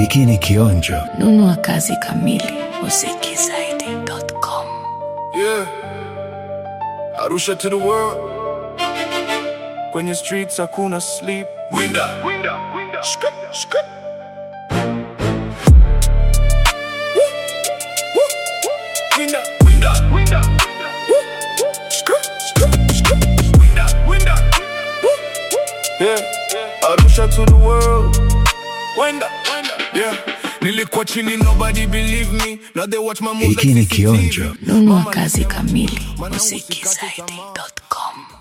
Hiki ni kionjo. nunua kazi kamili muzikizaidi.com Yeah. Arusha to the world. Kwenye streets hakuna sleep. Winda. Winda. Winda. Skip. Skip. Winda. Winda. Winda. Skip. Skip. Skip. Winda. Winda. Yeah. Arusha to the world. Winda. Winda. Yeah. Nilikuwa chini nobody believe me. Now they watch my moves Hiki like ni CCTV. kionjo. nunua Mama kazi kamili Mwana usikate muzikizaidi.com